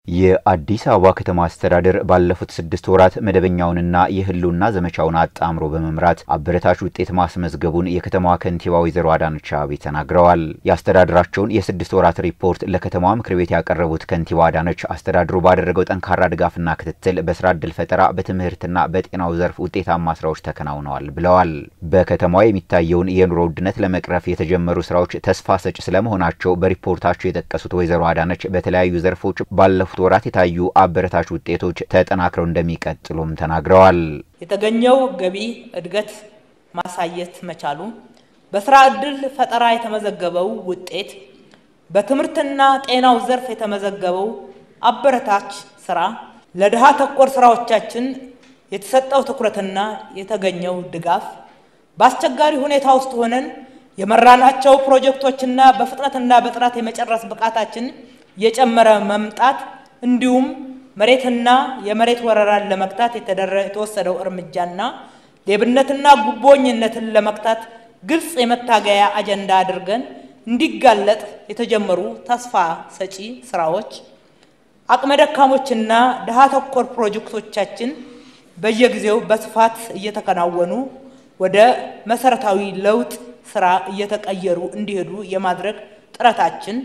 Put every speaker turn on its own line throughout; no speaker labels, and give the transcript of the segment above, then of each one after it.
የአዲስ አበባ ከተማ አስተዳደር ባለፉት ስድስት ወራት መደበኛውንና የህልውና ዘመቻውን አጣምሮ በመምራት አበረታች ውጤት ማስመዝገቡን የከተማዋ ከንቲባ ወይዘሮ አዳነች አቤቤ ተናግረዋል። የአስተዳደራቸውን የስድስት ወራት ሪፖርት ለከተማዋ ምክር ቤት ያቀረቡት ከንቲባ አዳነች አስተዳድሩ ባደረገው ጠንካራ ድጋፍና ክትትል በስራ ዕድል ፈጠራ፣ በትምህርትና በጤናው ዘርፍ ውጤታማ ስራዎች ተከናውነዋል ብለዋል። በከተማዋ የሚታየውን የኑሮ ውድነት ለመቅረፍ የተጀመሩ ስራዎች ተስፋ ሰጭ ስለመሆናቸው በሪፖርታቸው የጠቀሱት ወይዘሮ አዳነች በተለያዩ ዘርፎች ባለፉት ወራት የታዩ አበረታች ውጤቶች ተጠናክረው እንደሚቀጥሉም ተናግረዋል።
የተገኘው ገቢ እድገት ማሳየት መቻሉ፣ በስራ ዕድል ፈጠራ የተመዘገበው ውጤት፣ በትምህርትና ጤናው ዘርፍ የተመዘገበው አበረታች ስራ፣ ለድሃ ተኮር ስራዎቻችን የተሰጠው ትኩረትና የተገኘው ድጋፍ፣ በአስቸጋሪ ሁኔታ ውስጥ ሆነን የመራናቸው ፕሮጀክቶችና በፍጥነትና በጥራት የመጨረስ ብቃታችን የጨመረ መምጣት እንዲሁም መሬትና የመሬት ወረራን ለመግታት የተወሰደው እርምጃና ሌብነትና ጉቦኝነትን ለመግታት ግልጽ የመታገያ አጀንዳ አድርገን እንዲጋለጥ የተጀመሩ ተስፋ ሰጪ ስራዎች፣ አቅመ ደካሞችና ድሃ ተኮር ፕሮጀክቶቻችን በየጊዜው በስፋት እየተከናወኑ ወደ መሰረታዊ ለውጥ ስራ እየተቀየሩ እንዲሄዱ የማድረግ ጥረታችን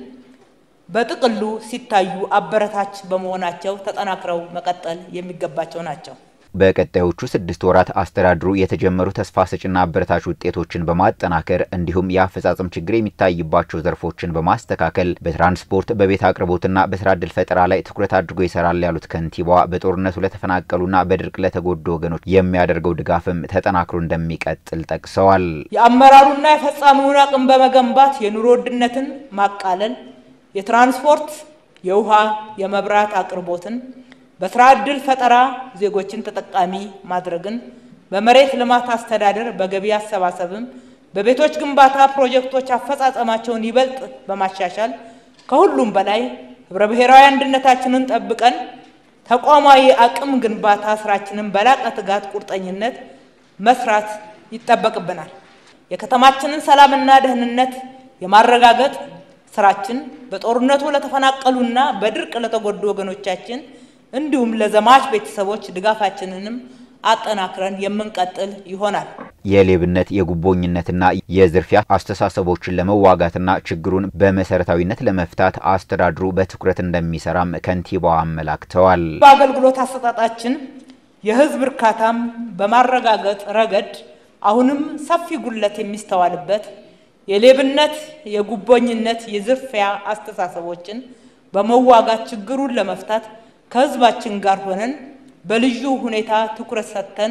በጥቅሉ ሲታዩ አበረታች በመሆናቸው ተጠናክረው መቀጠል የሚገባቸው ናቸው።
በቀጣዮቹ ስድስት ወራት አስተዳድሩ የተጀመሩ ተስፋ ሰጭና አበረታች ውጤቶችን በማጠናከር እንዲሁም የአፈጻጸም ችግር የሚታይባቸው ዘርፎችን በማስተካከል በትራንስፖርት፣ በቤት አቅርቦትና በስራ ዕድል ፈጠራ ላይ ትኩረት አድርጎ ይሰራል ያሉት ከንቲባዋ በጦርነቱ ለተፈናቀሉና በድርቅ ለተጎዱ ወገኖች የሚያደርገው ድጋፍም ተጠናክሮ እንደሚቀጥል ጠቅሰዋል።
የአመራሩና የፈጻሚውን አቅም በመገንባት የኑሮ ውድነትን ማቃለል የትራንስፖርት፣ የውሃ፣ የመብራት አቅርቦትን በስራ ዕድል ፈጠራ ዜጎችን ተጠቃሚ ማድረግን በመሬት ልማት አስተዳደር በገቢ አሰባሰብም በቤቶች ግንባታ ፕሮጀክቶች አፈጻጸማቸውን ይበልጥ በማሻሻል ከሁሉም በላይ ህብረ ብሔራዊ አንድነታችንን ጠብቀን ተቋማዊ አቅም ግንባታ ስራችንን በላቀ ትጋት፣ ቁርጠኝነት መስራት ይጠበቅብናል። የከተማችንን ሰላምና ደህንነት የማረጋገጥ ስራችን በጦርነቱ ለተፈናቀሉና በድርቅ ለተጎዱ ወገኖቻችን እንዲሁም ለዘማች ቤተሰቦች ድጋፋችንንም አጠናክረን የምንቀጥል ይሆናል።
የሌብነት የጉቦኝነትና የዝርፊያ አስተሳሰቦችን ለመዋጋትና ችግሩን በመሰረታዊነት ለመፍታት አስተዳድሩ በትኩረት እንደሚሰራም ከንቲባዋ አመላክተዋል።
በአገልግሎት አሰጣጣችን የህዝብ እርካታም በማረጋገጥ ረገድ አሁንም ሰፊ ጉድለት የሚስተዋልበት የሌብነት፣ የጉቦኝነት፣ የዝርፊያ አስተሳሰቦችን በመዋጋት ችግሩን ለመፍታት ከህዝባችን ጋር ሆነን በልዩ ሁኔታ ትኩረት ሰጥተን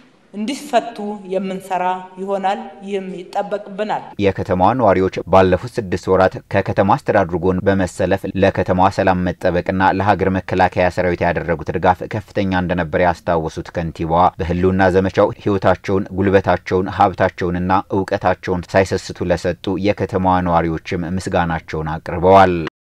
እንዲፈቱ የምንሰራ ይሆናል። ይህም ይጠበቅብናል።
የከተማዋ ነዋሪዎች ባለፉት ስድስት ወራት ከከተማ አስተዳድሩ ጎን በመሰለፍ ለከተማዋ ሰላም መጠበቅና ለሀገር መከላከያ ሰራዊት ያደረጉት ድጋፍ ከፍተኛ እንደነበረ ያስታወሱት ከንቲባዋ በህልውና ዘመቻው ህይወታቸውን፣ ጉልበታቸውን፣ ሀብታቸውንና እውቀታቸውን ሳይሰስቱ ለሰጡ የከተማዋ ነዋሪዎችም ምስጋናቸውን አቅርበዋል።